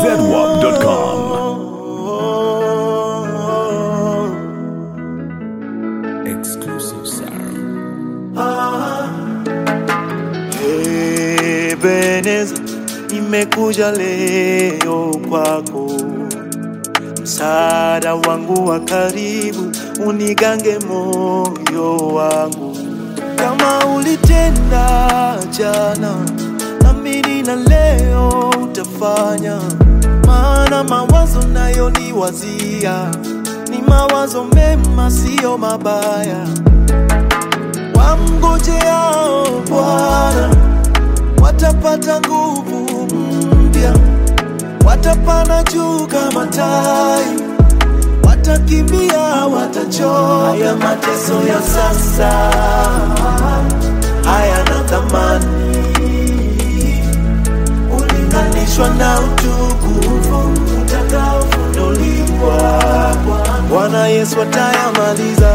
ZWAP.com. Exclusive sound. Ebeneza, nimekuja leo kwako, msaada wangu wa karibu, unigange moyo wangu, kama ulitenda jana, amini na leo utafanya, maana mawazo nayo niwazia ni mawazo mema, siyo mabaya wamngojeao Bwana watapata nguvu mpya, watapanda juu kama tai, watakimbia, watachoka. Haya mateso ya sasa hayana thamani ulinganishwa na utukufu utakaofunuliwa. Bwana Yesu atayamaliza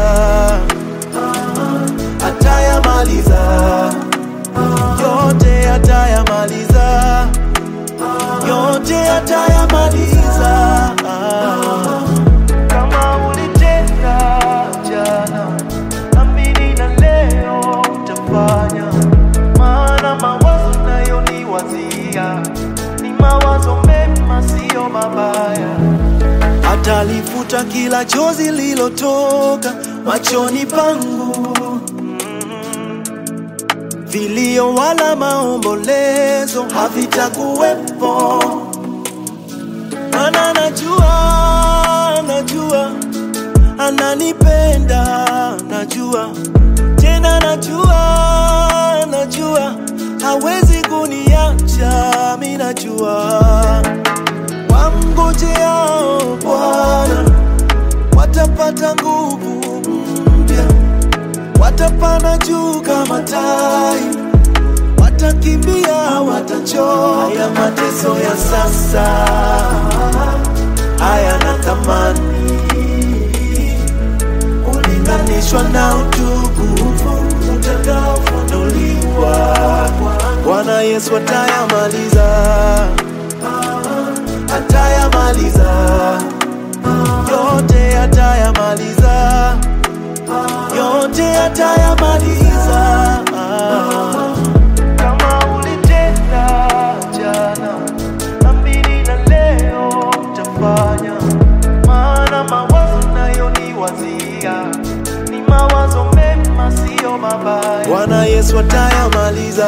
atayamaliza yote, atayamaliza yote, atayamaliza. Kama ulitenda jana, amini na leo utafanya, maana mawazo nayo ni wazia, ni mawazo mema, siyo mabaya atalifuta kila chozi lilotoka machoni pangu, vilio wala maombolezo havitakuwepo, maana najua, najua ananipenda, najua tena, najua, najua hawezi kuniacha, mi najua wamngojeao Bwana watapata nguvu mpya, watapanda juu kama tai, watakimbia, watachoka. Haya mateso ya sasa hayana thamani ulinganishwa na utukufu utakaofunuliwa. Bwana Yesu atayamaliza atayamaliza yote, atayamaliza yote, atayamaliza. Kama ulitenda jana, amini na leo utafanya, maana mawazo nayo ni wazia, ni mawazo mema, siyo mabaya. Bwana Yesu atayamaliza,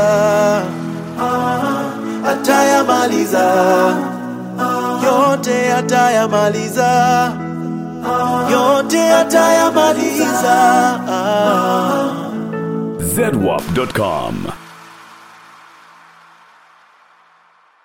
atayamaliza yote atayamaliza, yote atayamaliza. ZWAP.com.